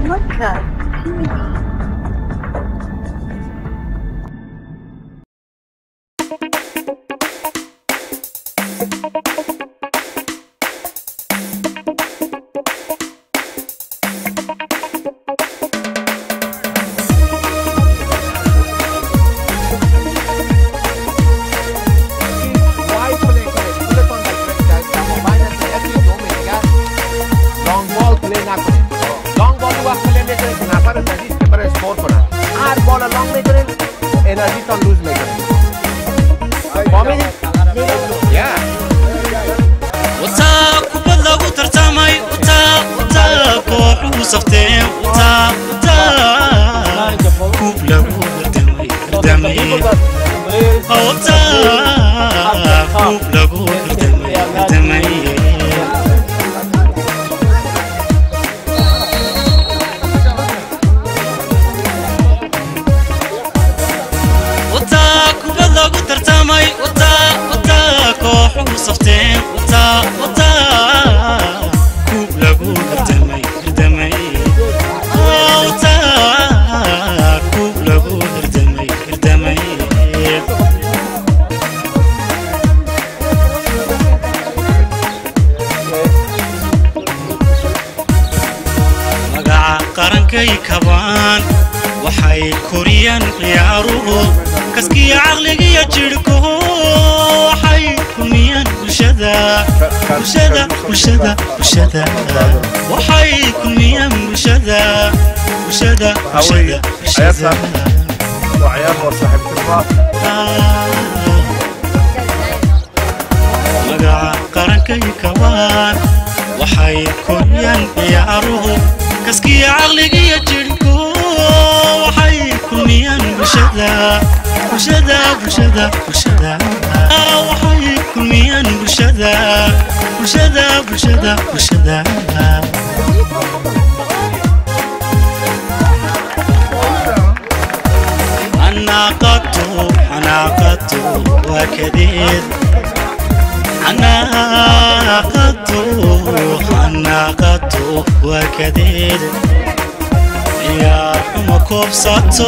Podcast TV. Wide play করে তুলে পান মাইনাস একই জমে ya long ball play না করে long ball ওয়াক play মে করে না পারে না জিততে পারে স্কোর করা আর বল লং মে করে এনার্জি তো লুজ মে করে কমে ya wataa kubad lagu tartamay wataa wataa kooxuhu safteen wataa wataa kuub lagu hardamay hardamay wataa kuub lagu hardamay hardamay wataa kubad lagu tartamay wataa wataa kooxuhu safteen wataa wataa kuub lagu hardamay hardamay wataa kuub lagu hardamay hardamay magaca qarankay kabaan waxay koriyaan ciyaaruhu kaskiya caqligiyo jidhkuhu waxay kulmiyaan bulshada bulshada bulshada bulshada waxay kulmiyaan bulshada bulshada bulshada bulshada magaca qarankay kabaan waxay koriyaan ciyaaruhu kaskiya caqligiyo jidhku waxay kulmiyaan bulshada bulshada bulshada bulshada waxay kulmiyaan bulshada bulshada bulshada bulshada xanaaqatu xanaaqatu waa kadeed xanaaqatu xanaaqatu waa kadeed ciyaar xuma koobsato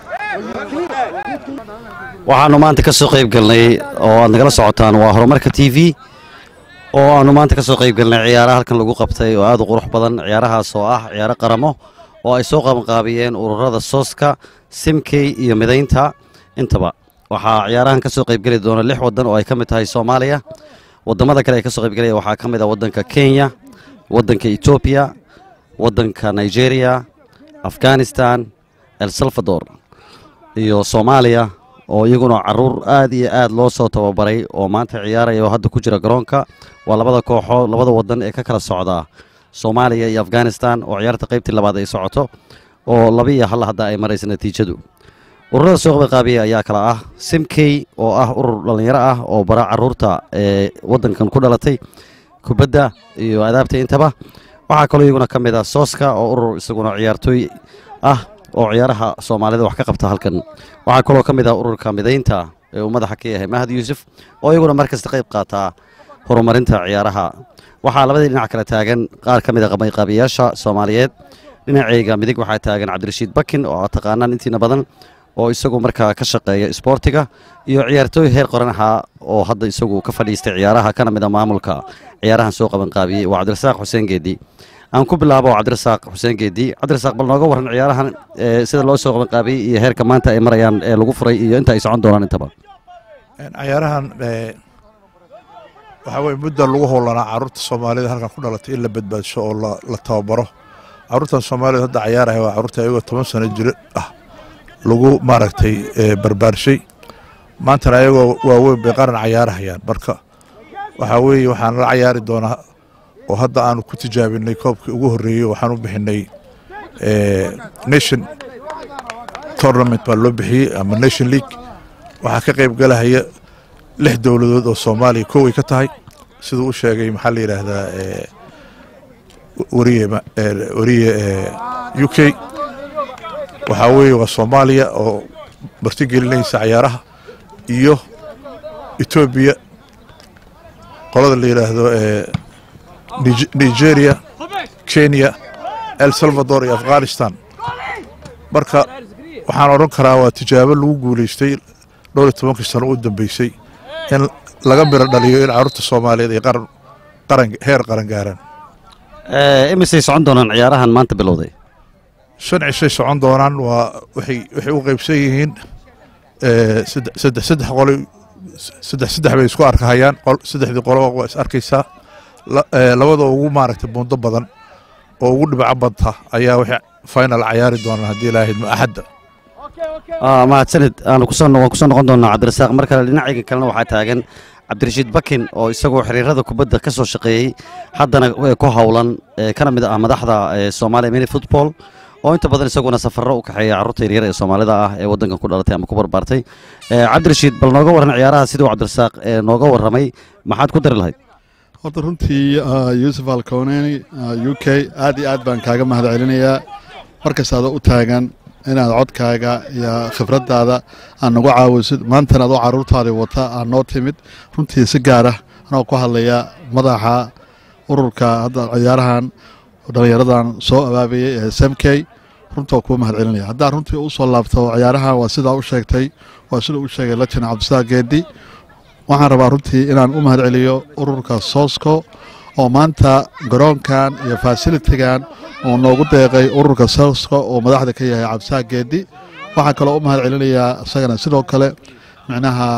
waxaanu maanta ka soo qayb galnay oo aad nagala socotaan waa horumarka t v oo aanu maanta ka soo qayb galnay ciyaaraha halkan lagu qabtay oo aad u qurux badan ciyaarahaas oo ah ciyaaro qaramo oo ay soo qabanqaabiyeen ururada sooska simkey iyo midaynta intaba waxaa ciyaarahan ka soo qaybgeli doona lix wadan oo ay ka mid tahay soomaaliya wadamada kale ee ka soo qaybgelaya waxaa ka mid ah wadanka kenya wadanka etoobiya wadanka nigeria afghanistan el salvador iyo soomaaliya oo iyaguna caruur aad iyo aad loo soo tababaray oo maanta ciyaaraya oo hadda ku jira garoonka waa labada kooxood labada wadan ee ka kala socda soomaaliya iyo afghanistan oo ciyaarta qaybtii labaad ay socoto oo laba iyo hal hadda ay maraysa natiijadu ururada soo qabanqaabiya ayaa kala ah simkey oo ah urur dhallinyaro ah oo bara caruurta ee wadankan ku dhalatay kubadda iyo adaabta intaba waxaa kaloo iyaguna ka mid ah sooska oo urur isaguna ciyaartooy ah oo ciyaaraha soomaalida wax ka qabta halkan waxaa kaloo ka mid ah ururka midaynta ee uu madaxa ka yahay mahad yuusuf oo iyaguna markasta qayb qaataa horumarinta ciyaaraha waxaa labadii dhinac kale taagan qaar ka mid a qabanqaabiyaasha soomaaliyeed dhinacayga midig waxaa taagan cabdirashiid bakin oo aad taqaanaan intiina badan oo isagu markaa ka shaqeeya isboortiga iyo ciyaartooy heer qoran ahaa oo hadda isagu ka fadhiistay ciyaaraha kana mid a maamulka ciyaarahan soo qabanqaabiyey waa cabdirasaaq xuseen geedi aan ku bilaabo cabdirasaaq xuseen geedi cabdirasaaq bal nooga warran ciyaarahan ee sida loo soo qabanqaabiyey iyo heerka maanta ay marayaan ee lagu furay iyo inta ay socon doonaan intaba ciyaarahan waxaa weye mudda lagu howlanaa caruurta soomaalida halkan ku dhalatay in la badbaadsho oo la- la tababaro caruurtan soomaalida hadda cayaaraya waa caruurta ayagoo toban sano jiro ah lagu maaragtay eh, barbaarshay maantana ayagoo waaweyn bay qaran cayaarahayaan marka waxaa weeye waxaan la cayaari doonaa oo hadda aanu ku tijaabinay koobkii ugu horreeyey waxaan u bixinay eh, nation tournament baa loo bixiyey ama nation league waxaa ka qayb galahaya lix dowladood oo soomaaliya koway ka tahay siduu u sheegay maxaa la yidhaahdaa eh, wariye ma- eh, wariye eh, u k waxaa weeye waa soomaaliya oo martigelinaysa cayaaraha iyo etoobiya qolada la yidhaahdo eh, Nige- nigeria kenya el salvador iyo afghanistan marka waxaan odhan karaa waa tijaabo lagu guulaystay dhowr iyo tobankii sano u dambeysay in laga miro dhaliyo in carruurta soomaaliyeed ay qaran qaran heer qaran gaaraan Eh, imisay socon doonaan ciyaarahan maanta bilowday shan cishay socon doonaan waa waxay waxay u qaybsan yihiin eh, saddex saddex saddex qolo saddex saddex bay isku arkahayaan qol saddexdii qoloba waa is arkaysaa La- eh, labada ugu maaragtay buundo badan oo ugu dhibco badta ayaa waxay final cayaari doonaan haddii ilaahayd ma axadda Ah, mahadsanid aanu kusoo waan kusoo noqon doonaa cabdirasaaq mar kale dhinacayga kalena waxaa taagan cabdirashiid bakin oo isagoo xiriirada kubadda ka soo shaqeeyey haddana eh, ku howlan eh, kana mid ah madaxda eh, Soomaaliya mini football oo inta badan isaguna safarro u kaxeeya carruurta yaryar ee Soomaalida ah ee waddankan ku dhalatay ama ku barbaartay Eh, cabdirashiid bal nooga waran ciyaaraha siduu cabdirasaaq eh, nooga warramay maxaad ku dari lahayd horta runtii ah, yuusuf alkoneni u k aad iyo aad baan kaaga mahad celinayaa markastaada u taagan inaad codkaaga iyo khibraddaada aad nagu caawisid maantana adoo caruurtaadii wata aad noo timid runtii si gaara anoo ku hadlaya madaxa ururka hadda ciyaarahan dhallinyaradan soo abaabayay ee smk runtaa kuu mahad celinaya haddaa runtii u soo laabto ciyaarahan waa sidaa u sheegtay waa sida u sheegay lajin cabdisaaq geedi waxaan rabaa runtii inaan u mahad celiyo ururka soosco oo maanta garoonkan iyo fasilitigan oo noogu deeqay ururka soosco oo madaxda ka yahay cabdisaaq geedi waxaan kaloo u mahad celinayaa isagana sidoo kale micnaha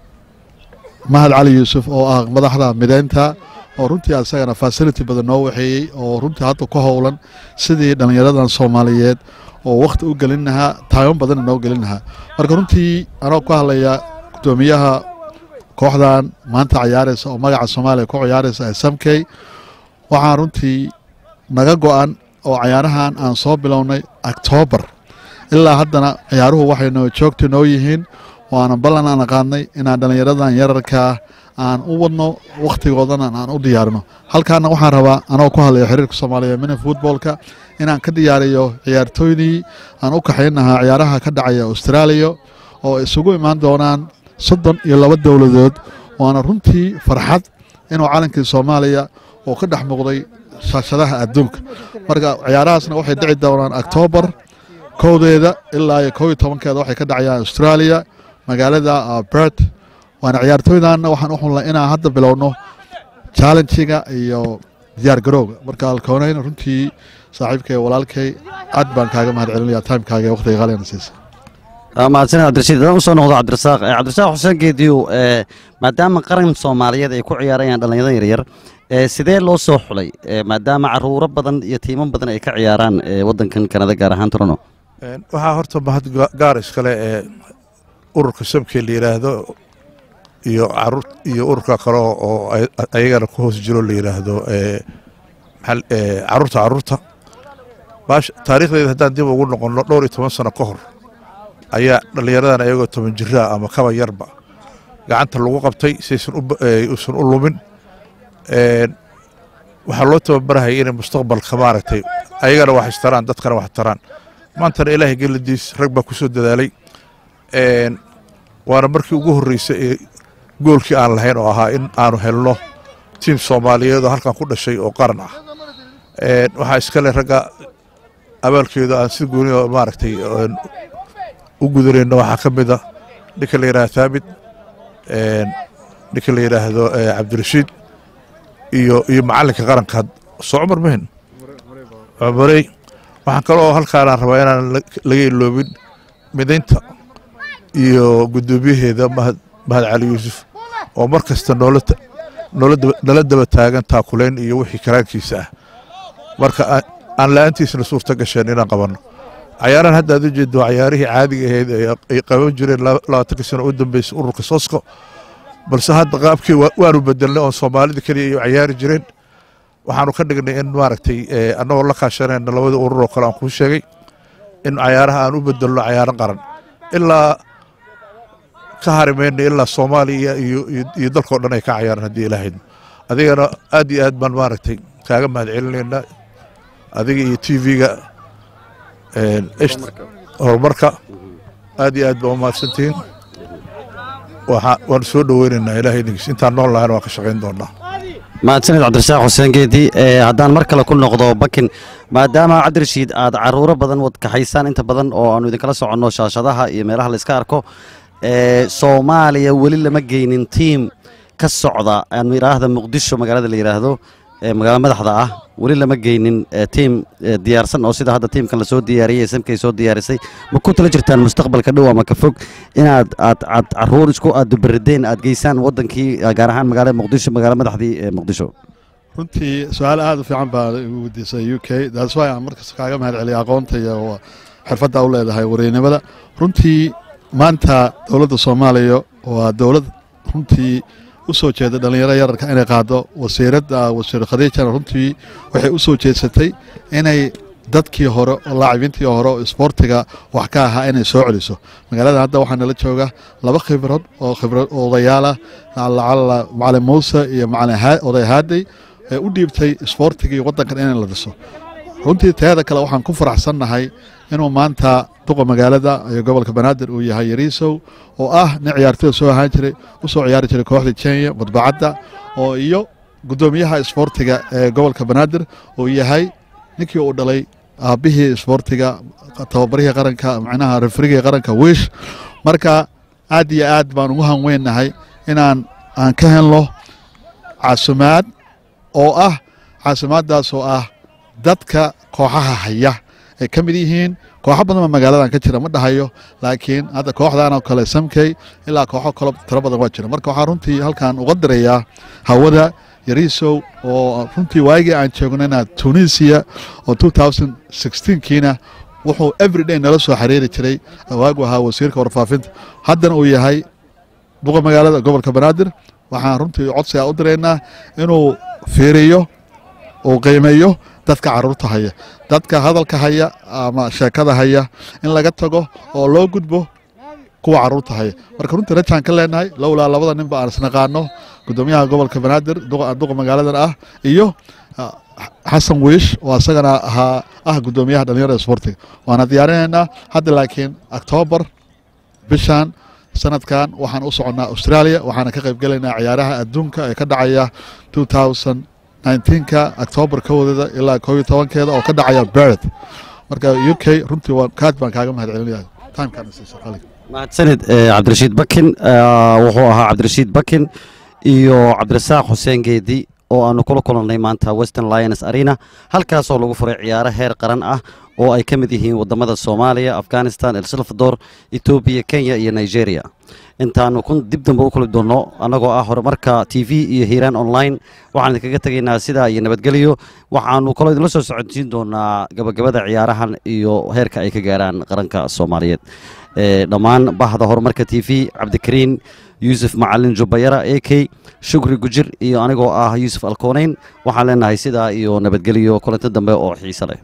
mahad cali yuusuf oo ah madaxda mideynta oo runtii asagana fasility badan noo waxeeyey oo runtii hadda ku howlan sidii dhallinyaradan soomaaliyeed oo wakhti u gelin lahaa taaban badanna noo gelin lahaa marka runtii anoo ku hadlaya gudoomiyaha kooxdan maanta ciyaaraysa oo magaca soomaaliya ku ciyaaraysa ee samkey waxaan runtii naga go-an oo ciyaarahan aan soo bilownay octoobar ilaa haddana ciyaaruhu waxay noo joogta noo yihiin waana ballan aan qaadnay inaan dhallinyaradan yararkaa aan u wadno wakhtigoodana aan u diyaarino halkaana waxaan rabaa anoo ku hadlaya xiriirka soomaaliya mini futboolka inaan ka diyaariyo ciyaartooydii aan u kaxayn lahaa ciyaaraha ka dhacaya austraaliya oo isugu imaan doonaan soddon iyo laba dowladood waana runtii farxad inuu calankii soomaaliya oo ka dhex muuqday shaashadaha adduunka marka ciyaarahaasna waxay dhici doonaan octoobar kowdeeda ilaa iyo kow iyo tobankeeda waxay ka dhacayaan australia magaalada bert waana ciyaartooydanna waxaan u xunlay inaan hadda bilowno challengiga iyo diyaar garowga marka alkoonayn runtii saaxiibkay walaalkay aad baan kaaga mahad celinaya timekaaga ee waqtiga qaaliana siisa mahadsanid cabdirashiid haddaan usoo noqdo cabdirasaaq Eh, cabdirasaaq xuseen geediyow eh, maadaama qaran soomaaliyeed ay ku ciyaarayaan dhallinyarada yaryar eh, sidee loo soo xulay Eh, maadaama caruuro badan iyo tiimo badan ay ka ciyaaraan eh, waddankan kanada gaar ahaan toronto Een, waxaa horta mahad ga- gaar iskale ee ururka samkee la yidhaahdo iyo caruur iyo ururka kale oo oo ay- ayagana ku hoos jiro la yidhaahdo ee, maxal- ee, caruurta caruurta baash taariikhdeeda haddaan dib ugu noqonno dhowr iyo toban sano ka hor ayaa dhallinyaradan ayagoo toban jiraa ama kaba yarba gacanta lagu qabtay saysan u ba- ee, uusan u lumin Een, waxaa loo tababarahaya inay mustaqbalka maaragtay ayagana wax istaraan dadkana wax taraan maantana ilaahay geladiis rag baa ku soo dadaalay Een, waana markii ugu horreysay ee goolkii aan lahayn oo ahaa in aanu helno tiim soomaaliyeed oo halkan ku dhashay oo qaran ah Een, waxaa iskale ragga abaalkeedu aan si gooni oo maaragtay een, u gudanayno waxaa ka mid a ninka la yidhahdo thaabit een, ninka la yidhaahdo eh, cabdirashiid iyo iyo macalinka qaranka soo cumar mahin cumarey waxaan kaloo halkaanaan rabaa inaan la- laga iloobin midaynta iyo guddoomiyaheeda mahad mahad cali yuusuf oo mar kasta noola ta- noola daba- nala daba taagan taakulayn iyo wixii karaankiisa ah marka aan- aan la-aantiisna suurta gasheen inaan qabanno cayaarahan hadda aad u jeedo waa cayaarihii caadiga ahayd ee ay qaban jireen laba- labaatanka sano u dambeysay ururka sosko balse hadda qaabkii waa- waanu bedelnay oon soomaalida keliya ay u cayaari jireen waxaanu ka dhignay in maaragtay eh, annagoo la kaashanayna labada urur oo kale aan kuu sheegay in cayaaraha aan u bedelno cayaaro qaran ilaa ka harimayna ilaa soomaaliya iyo iyo- iyo dalkao dhan ay ka cayaaraan haddii ilaahayd adigana aad iyo aad baan maaragtay kaaga mahad celinaynaa adiga iyo t v-ga horumarka aad iyo aad baa umahadsantihiin waxaa waan soo dhoweynaynaa ilaahay idinkiis intaan nool lahayna waan ka shaqayn doonaa mahadsanid cabdirasaaq xuseen geedi ee haddaan mar kale ku noqdo bakin maadaama cabdirashiid aad caruuro badan wad kaxaysaan inta badan oo aanu idinkala soconno shaashadaha iyo meelaha la iska arko ee soomaaliya weli lama geynin tiim ka socda aanu idhaahda muqdisho magaalada la yidhaahdo ee magaalada madaxda ah weli lama geynin ee tiim ee diyaarsan oo sida hadda tiimkan lasoo diyaariyey samkay soo diyaarisay ma ku tala jirtaan mustaqbalka dhow ama ka fog inaad aad aad caruur isku aad dubarideen aad geysaan wadankii gaar ahaan magaalada muqdisho magaalada madaxdii ee muqdisho runtii su-aal aada u fiican baa igu weydiisay u k that's why aan markas kaaga mahad celiya aqoonta iyo xirfadda u leedahay wareynimada runtii maanta dowladda soomaaliya waa dowlad runtii u soo jeeda dhallinyaro yararka inay qaado wasiiradda wasiir khadiijana runtii waxay u soo jeedsatay inay dadkii hore oo laacibiintii hore oo isboortiga wax ka ahaa inay soo celiso magaalada hadda waxaa nala jooga laba khibrad oo khibrad odayaalah lacala macalin muuse iyo macalin oday haadey ee u dhiibtay isboortigii waddankan in la dhiso runtii teeda kale waxaan ku faraxsannahay inuu maanta duqa magaalada iyo gobolka banaadir uu yahay yariisow oo ah nin ciyaartoyda soo ahaan jiray u soo ciyaari jiray kooxda kenya badbacadda oo iyo guddoomiyaha isboortiga ee gobolka banaadir uu yahay ninkii uu dhalay aabbihii isboortiga tababarihii qaranka macnaha refrigii qaranka wiish marka aad iyo aad baan ugu hanweynahay inaan aan ka helno caasimaad oo ah caasimaaddaas oo ah dadka kooxaha haya ay ka mid yihiin kooxo badan baa magaaladan ka jira ma dhahayo laakiin hadda kooxdan oo kale samkey ilaa kooxo kalo tiro badan waa jira marka waxaa runtii halkan uga dirayaa hawada yariisow oo runtii waagii aan joognayna tunisia oo kiina wuxuu everyday nala soo xiriiri jiray waagu ahaa wasiirka warfaafinta haddana uu yahay duqa magaalada gobolka banaadir waxaan runtii codsiga u diraynaa inuu fiiriyo uu qiimeeyo dadka caruurta haya dadka hadalka haya ama sheekada haya in laga tago oo loo gudbo kuwa caruurta haya marka runtii rajaan ka leenahay lowlaa labada ninba aan isnaqaano gudoomiyaha gobolka banaadir duqa magaaladan ah iyo xasan wiish oo isagana ahaa ah gudoomiyaha dhalinyarada isboortiga waana diyaarinaynaa hadda laakiin octoobar bishan sanadkan waxaan u soconnaa australia waxaana ka qaybgelaynaa ciyaaraha adduunka ee ka dhacaya ka octoobar kowdeeda ilaa koo iyo tobankeeda oo ka dhacaya beret marka u k runtii kaad baan kaaga mahad celinaya mahadsanid cabdirashiid bakin wuxuu ahaa cabdirashiid bakin iyo cabdirasaaq xuseen geedi oo aanu kula kulannay maanta western lions arena halkaasoo lagu furay ciyaaro heer qaran ah oo ay ka mid yihiin wadamada soomaaliya afghanistan el salvador etoobiya kenya iyo nigeria intaanu kun dib dambe u kuli doonno annagoo ah horumarka t v iyo hiiraan online waxaan idinkaga tegaynaa sidaa iyo nabadgelyo waxaanu kaloo idinla soo socodsiin doonaa gabagabada ciyaarahan iyo heerka ay ka gaaraan qaranka soomaaliyeed dhammaan bahda horumarka t v cabdikariin yuusuf macalin jubayara a k shukri gujir iyo anigoo ah yuusuf alkooneyn waxaan leenahay sidaa iyo nabadgelyo kulanto dambe oo xiise leh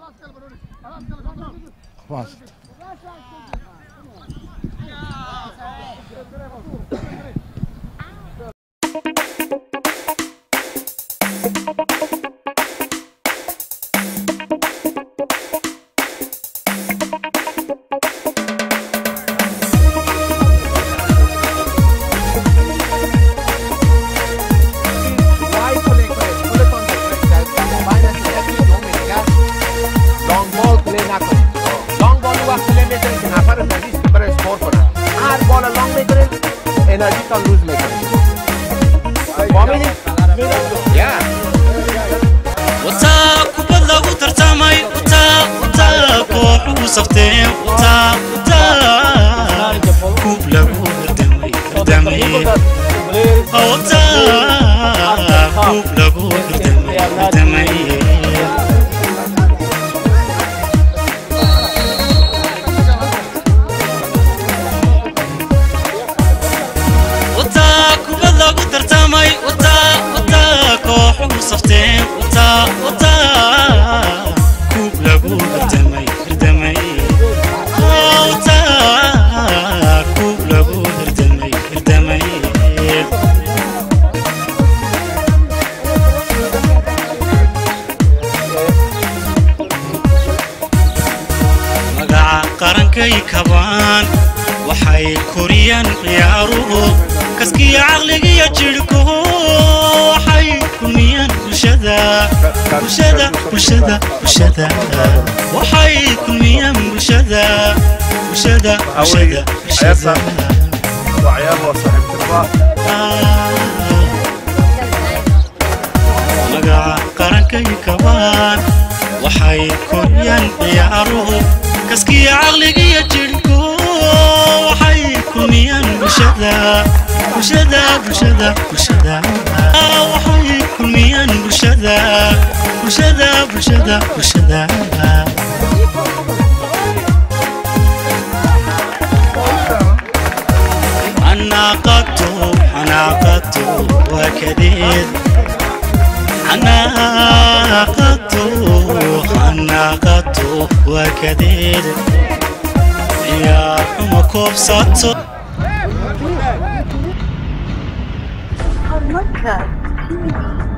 energy का लूज नहीं करेंगे स्वामी जी या wataa kubad lagu tartamay wataa wataa kooxuhu safteen wataa wataa kuub lagu hardamay hardamay wataa kuub lagu hardamay hardamay wataa kubad lagu tartamay wataa wataa kooxuhu safteen wataa wataa kuub lagu hardamay hardamay wataa kuub lagu hardamay hardamay magaca qarankay kabaan waxay koriyaan ciyaaruhu kaskiya caqligiyo jidhkuhu waxay ku bulshada bulshada bulshada waxay kulmiyaan bulshada bulshada bulshada bulshada waa ciyaar waa saaxiibtinima magaca qarankay kabaan waxay koriyaan ciyaaruhu kaskiya caqligiyo jidhku waxay kulmiyaan bulshada bulshada bulshada bulshada waxay kulmiyaan bulshada bulshada bulshada bulshada xanaaqatu xanaaqatu waa kadeed xanaaqatu xanaaqatu waa kadeed ciyaar xuma koobsato horumarka TV